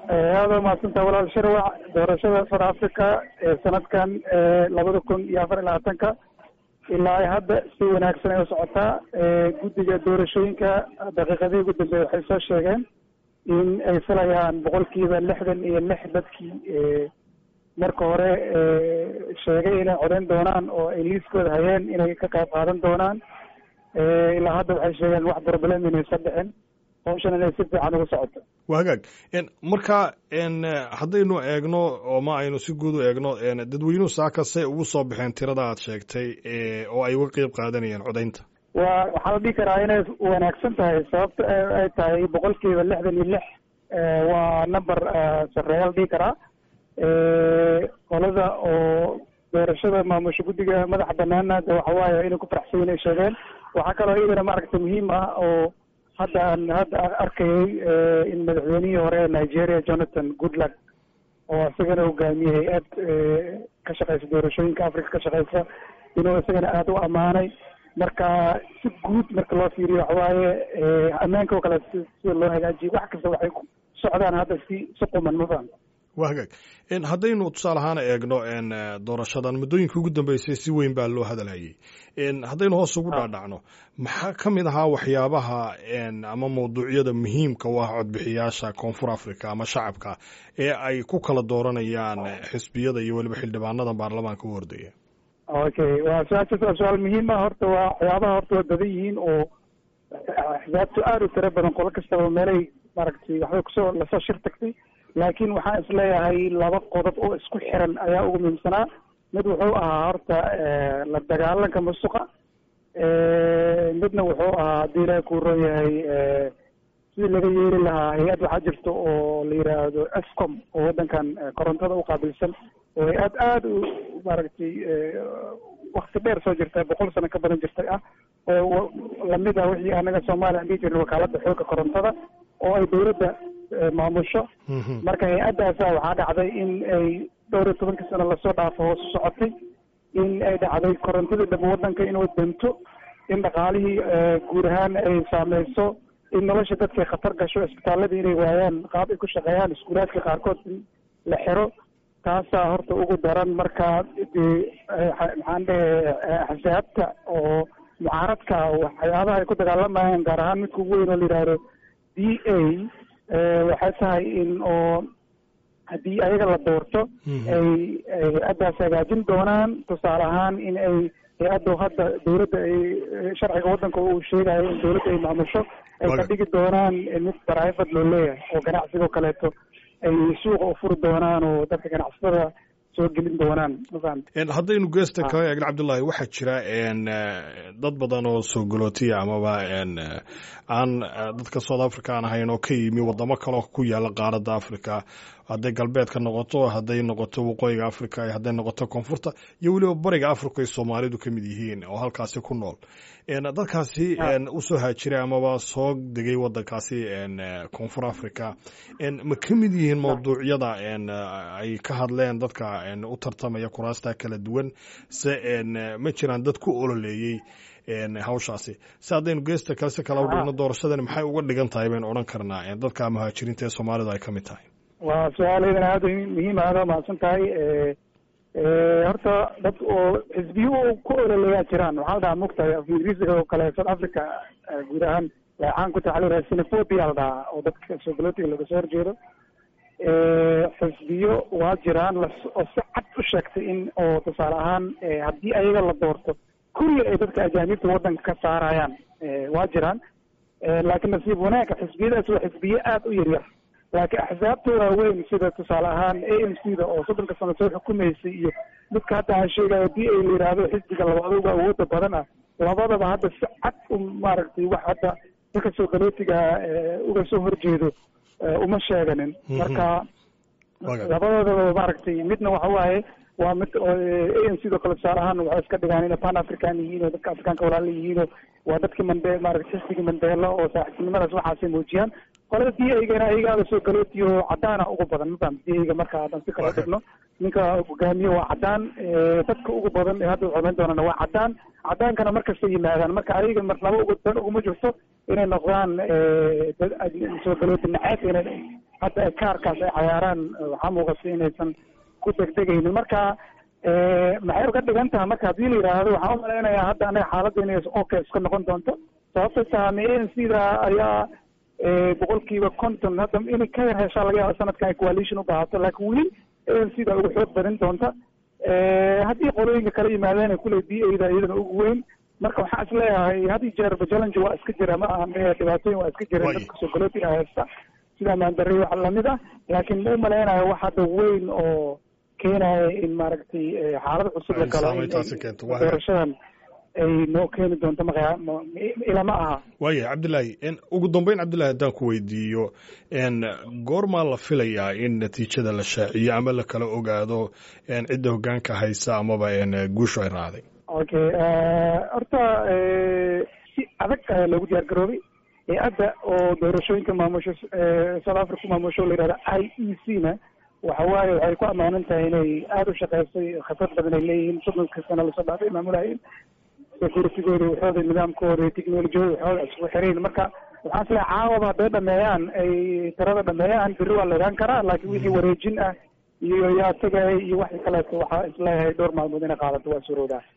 aada maadsantaa walaal sharwac doorashada south africa ee sanadkan labada kun iyo afar iyo labaatanka ilaa hadda si wanaagsan ay u socotaa guddiga doorashooyinka daqiiqadihii ugu dambeeya waxay soo sheegeen in ay filayaan boqolkiiba lixdan iyo lix dadkii marka hore sheegay inay codeyn doonaan oo ay liiskooda hayeen inay ka qayb qaadan doonaan ilaa hadda waxay sheegeen wax problem inaysan dhicin hawshan inay si fiican ugu socoto waa hagaag marka haddaynu eegno oo ma aynu si guud u eegno dadweynuhu saakase ugu soo baxeen tirada aad sheegtay oo ay uga qeyb qaadanayeen codaynta wa waxaa la dhihi karaa inay wanaagsan tahay sababta ay tahay boqolkiiba lixdan iyo lix waa number sareeya la dhihi karaa qolada oo doorashada maamusha guddiga madaxa banaana de waxa waaye inay ku faraxsan inay sheegeen waxaa kaloo iyadana maaragta muhiim ah oo hadda aan hadda arkayay in madaxweynihii hore ee nigeria jonathan goodluck oo isagana hogaamiyey hay-ad ka shaqeysa doorashooyinka africa ka shaqeysa inuu isagana aada u ammaanay marka si guud marka loo fiiriyo waxawaaye ammaanka oo kale si sida loo hagaajiyo wax kasta waxay ku socdaan hadda si si quman ma fahamta waa hagaag haddaynu tusaale ahaan eegno doorashadan muddooyinka ugu dambeysay si weyn baa loo hadalhayay haddaynu hoos ugu dhaadhacno maxaa ka mid ahaa waxyaabaha ama mawduucyada muhiimka u ah codbixiyaasha koonfur africa ama shacabka ee ay ku kala dooranayaan xisbiyada iyo weliba xildhibaanada baarlamaanka u hordaya okay waa su-aashaas waa su-aal muhiim ah horta waa waxyaabaha horta waa badan yihiin oo axsaabtu aada u tiro badan qolo kastaba meelay maaragtay waxbay kusoo lasoo shir tagtay laakiin waxaan isleeyahay laba qodob oo isku xiran ayaa ugu muhiimsanaa mid wuxuu ahaa horta la dagaalanka musuqa midna wuxuu ahaa haddii ilaah kuu roon yahay sidii laga yeeri lahaa hay-ad waxaa jirta oo la yidhaahdo escom oo waddankan korontada u qaabilsan oo hay-ad aada u maaragtay wakti dheer soo jirta boqol sano ka badan jirtay ah oo lamid ah wixii anaga soomaaliya aan dhihi jirnay wakaaladda xoogga korontada oo ay dawladda maamusho marka hay-addaasa waxaa dhacday in ay dhowr iyo tobankii sano lasoo dhaafo hoos u socotay in ay dhacday korontadii dhaba waddanka inuu dento in dhaqaalihii guud ahaan ay saameyso in nolosha dadkay khatar gasho isbitaaladii inay waayaan qaab ay ku shaqeeyaan iskuulaadka qaarkood in la xiro taasaa horta ugu daran marka dee maxaan dhehe axsaabta oo mucaaradka waxyaabaha ay ku dagaalamayaan gaar ahaan midka ugu weyn oo la yidhaahdo d a waxay tahay in oo haddii ayaga la doorto ay hay-addaas hagaajin doonaan tusaale ahaan in ay hay-adda hadda dawladda ay sharciga waddanka uu sheegayo in dawladda ay maamusho ay ka dhigi doonaan mid private loo leeyahay oo ganacsigoo kaleeto ay suuqa u furi doonaan oo dadka ganacsatada soo gelin doonaan mafahant haddaynu geesta kaga eegno cabdullaahi waxaa jira dad badan oo soo galootiya amaba aan dadka south africa aan ahayn oo ka yimi wadamo kaleo ku yaala qaaradda africa hadday galbeedka noqoto hadday noqoto waqooyiga africa hadday noqoto koonfurta iyo weliba bariga africa ay soomaalidu ka mid yihiin oo halkaasi ku nool dadkaasi usoo haajiray amaba soo degay wadankaasi koonfur africa ma ka mid yihiin mawduucyada ay ka hadleen dadka u tartamaya kuraasta kala duwan se ma jiraan dad ku ololeeyey hawshaasi si haddaynu geesta kale si kala u dhigno doorashadani maxay uga dhigan tahay baynu odhan karnaa dadka muhaajiriinta ee soomaalidu ay ka mid tahay waa su-aaladan aada muhiim aada mahadsan tahay horta dad oo xisbiyo ku ololeeyaa jiraan waxaa la dhahaa mugtahay af ingiriisiga oo kale south africa guud ahaan caan ku tahay waxa la yidhaha sinophobia la dhahaa oo dadka soogalotiga laga soo horjeedo xisbiyo waa jiraan oo si cad u sheegtay in oo tusaale ahaan haddii ayaga la doorto kulli ay dadka ajaanibta waddanka ka saarayaan waa jiraan laakiin nasiib wanaagga xisbiyadaas waa xisbiye aada u yaryar laakiin axsaabta waaweyn sida tusaale ahaan a m c da oo soddonka sano soo xukumaysay iyo midka hadda aan sheegayo d a la yidhaahdo xisbiga labaad uga awooda badan ah labadaba hadda si cad u maaragtay wax hadda dadka soo galootiga uga soo horjeedo uma sheeganin marka labadoodaba maaragtay midna waxa waaye waa mid a n c do kale tusaale ahaan waxay iska dhigaan inay pan african yihiin oo dadka afrikaanka walaala yihiin oo waa dadkii mande maaragtay xisbigii mandeelo oo saaxiibtinimadaas waxaasay muujiyaan qolada d a-gana ayagaada soo galootiyo cadaana ugu badan mafaham d a-ga marka haddaan si kala dhigno ninka hogaamiye waa cadaan dadka ugu badan ee hadda codayn doonana waa cadaan cadaankana markasta yimaadaan marka ayaga mar laba ugu dan uguma jirto inay noqdaan soo galooti naceeb inay hadda kaarkaas ay cayaaraan waxaa muuqata inaysan ku degdegaynin marka maxay uga dhigan tahay marka haddii la yidhaahdo waxaan umalaynayaa hadda anaga xaaladda inay okay iska noqon doonto sababta tahay a n c da ayaa boqolkiiba conton hadda inay ka yar heshaa laga yaaba sanadkan ay coalition u baahato laakiin weli a n c da ugu xoog badin doonta haddii qolooyinka kala yimaadeen kule d a da iyadana ugu weyn marka waxaan is leeyahay had iyo jeerba challenge waa iska jira ma aha dhibaatooyin waa iska jireen dadka soo galootiga haysta sida maandarey wax lamid ah laakiin ma umalaynayo wax hadda weyn oo keenaya in maaragtay xaalad cusub la galo doorashadan ay noo keeni doonto maqya ilama aha waaya cabdillaahi ugu dambeyn cabdillahi haddaan ku weydiiyo goormaa la filayaa in natiijada la shaaciyo ama la kala ogaado cidda hogaanka haysa amaba guushu ay raacday okay horta si adag ayaa loogu diyaar garoobay hay-adda oo doorashooyinka maamusho south africa ku maamusho la yihahda i e c na waxa waaye waxay ku ammaanan tahay inay aada u shaqeysay khibrad badan ay leeyihiin soddonka sana lasoo dhaafay maamulahayn securitigooda waxooda nidaamkooda technolojiyada waxooda isku xirayn marka waxaan isleehay caawaba hadday dhameeyaan ay tirada dhameeyaan beri waa la ogaan karaa laakiin wixii wareejin ah iyo yaa tagay iyo waxii kaleeto waxaa isleeyahay dhowr maalmood inay qaadato waa suroodaa